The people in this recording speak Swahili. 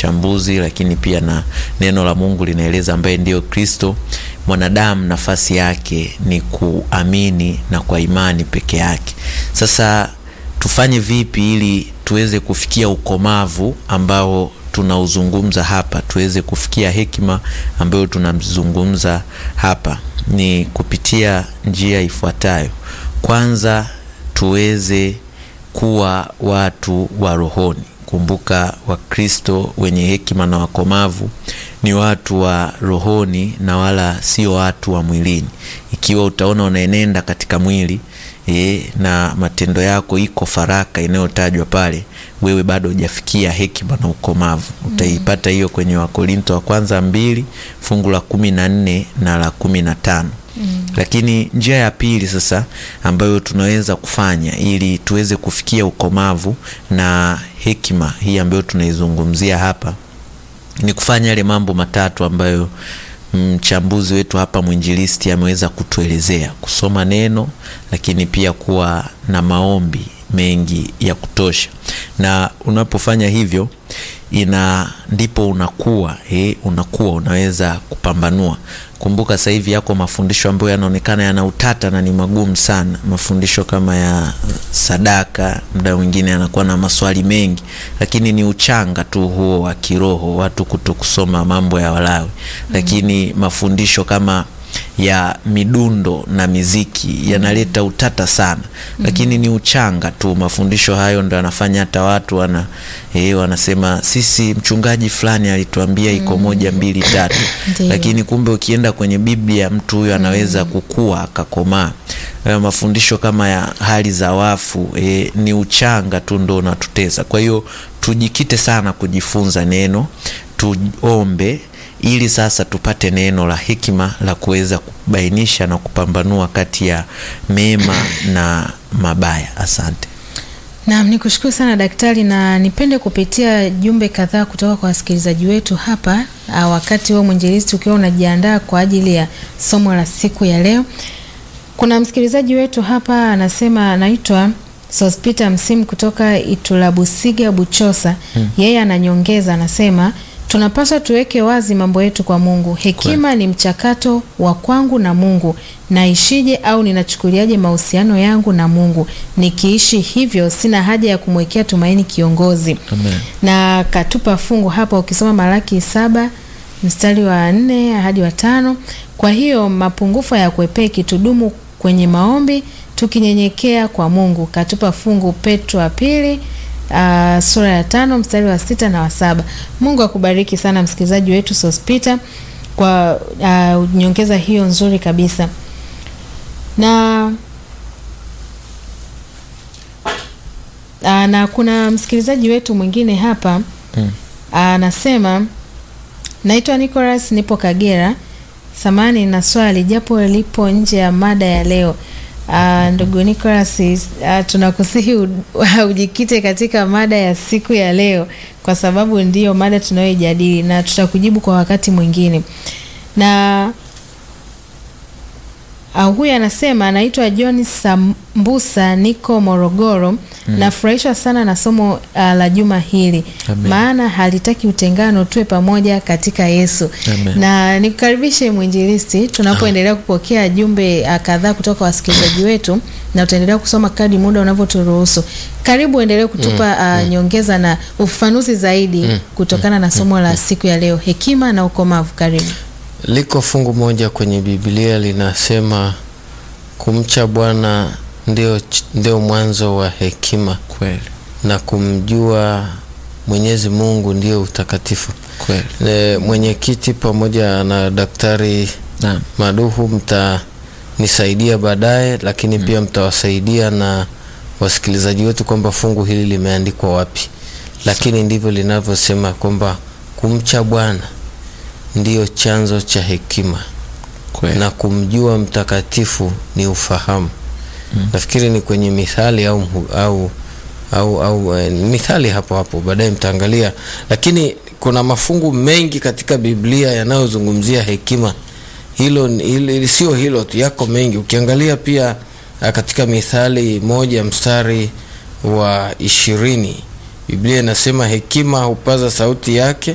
mchambuzi, lakini pia na neno la Mungu linaeleza ambaye ndiyo Kristo. Mwanadamu nafasi yake ni kuamini na kwa imani peke yake. Sasa tufanye vipi ili tuweze kufikia ukomavu ambao tunauzungumza hapa, tuweze kufikia hekima ambayo tunamzungumza hapa? Ni kupitia njia ifuatayo. Kwanza, tuweze kuwa watu wa rohoni. Kumbuka, Wakristo wenye hekima na wakomavu ni watu wa rohoni na wala sio watu wa mwilini. Ikiwa utaona unaenenda katika mwili e, na matendo yako iko faraka inayotajwa pale, wewe bado hujafikia hekima na ukomavu. Utaipata hiyo kwenye Wakorinto wa kwanza mbili fungu la kumi na nne na la kumi na tano. Mm. Lakini njia ya pili sasa ambayo tunaweza kufanya ili tuweze kufikia ukomavu na hekima hii ambayo tunaizungumzia hapa ni kufanya yale mambo matatu ambayo mchambuzi wetu hapa mwinjilisti ameweza kutuelezea: kusoma neno, lakini pia kuwa na maombi mengi ya kutosha. Na unapofanya hivyo ina ndipo unakuwa eh, unakuwa unaweza kupambanua. Kumbuka sasa hivi yako mafundisho ambayo yanaonekana yana utata na ni magumu sana, mafundisho kama ya sadaka, muda mwingine yanakuwa na maswali mengi, lakini ni uchanga tu huo wa kiroho, watu kuto kusoma mambo ya Walawi. Lakini mafundisho kama ya midundo na miziki yanaleta utata sana, lakini ni uchanga tu. Mafundisho hayo ndo yanafanya hata watu wana eh, wanasema sisi mchungaji fulani alituambia iko moja mbili tatu, lakini kumbe ukienda kwenye Biblia mtu huyo anaweza kukua akakomaa. Mafundisho kama ya hali za wafu eh, ni uchanga tu ndo unatutesa. Kwa hiyo tujikite sana kujifunza neno, tuombe ili sasa tupate neno la hekima la kuweza kubainisha na kupambanua kati ya mema na mabaya. Asante. Naam, nikushukuru sana daktari, na nipende kupitia jumbe kadhaa kutoka kwa wasikilizaji wetu hapa, wakati huo mwinjilisti ukiwa unajiandaa kwa ajili ya somo la siku ya leo. Kuna msikilizaji wetu hapa anasema, anaitwa Sospita Msimu kutoka Itulabusiga Buchosa. Hmm. Yeye ananyongeza, anasema tunapaswa tuweke wazi mambo yetu kwa Mungu. Hekima Kwe. ni mchakato wa kwangu na Mungu, naishije au ninachukuliaje mahusiano yangu na Mungu? Nikiishi hivyo, sina haja ya kumwekea tumaini kiongozi. Amen. Na katupa fungu hapa, ukisoma Malaki saba mstari wa nne hadi wa tano. Kwa hiyo mapungufu ya kwepeki, tudumu kwenye maombi tukinyenyekea kwa Mungu. Katupa fungu Petro wa pili Uh, sura ya tano mstari wa sita na wa saba. Mungu akubariki sana msikilizaji wetu Sospita kwa uh, nyongeza hiyo nzuri kabisa. Na uh, na kuna msikilizaji wetu mwingine hapa anasema mm. uh, naitwa Nicholas, nipo Kagera. Samani na swali japo lipo nje ya mada ya leo. Uh, ndugu Nicholas, uh, tunakusihi ujikite katika mada ya siku ya leo kwa sababu ndiyo mada tunayoijadili na tutakujibu kwa wakati mwingine. Na uh, huyu anasema anaitwa John Sambusa, niko Morogoro. Mm. Nafurahishwa sana na somo uh, la juma hili. Amen. Maana halitaki utengano, tuwe pamoja katika Yesu. Amen. Na nikukaribishe mwinjilisti, tunapoendelea kupokea jumbe uh, kadhaa kutoka wasikilizaji wetu na utaendelea kusoma kadri muda unavyoturuhusu. Karibu endelee kutupa uh, nyongeza na ufafanuzi zaidi kutokana na somo la siku ya leo, hekima na ukomavu. Karibu. Liko fungu moja kwenye Biblia linasema kumcha Bwana ndio, ndio mwanzo wa hekima Kweli. na kumjua Mwenyezi Mungu ndio utakatifu. Kweli. E, mwenyekiti pamoja na Daktari Naam. Maduhu mtanisaidia baadaye, lakini pia mtawasaidia na wasikilizaji wetu kwamba fungu hili limeandikwa wapi, lakini ndivyo linavyosema kwamba kumcha Bwana ndiyo chanzo cha hekima Kweli. na kumjua mtakatifu ni ufahamu. Nafikiri ni kwenye Mithali au, au, au, au eh, Mithali hapo hapo, baadaye mtaangalia, lakini kuna mafungu mengi katika Biblia yanayozungumzia hekima. Hilo, hilo sio hilo tu, yako mengi. Ukiangalia pia ah, katika Mithali moja mstari wa ishirini Biblia inasema hekima hupaza sauti yake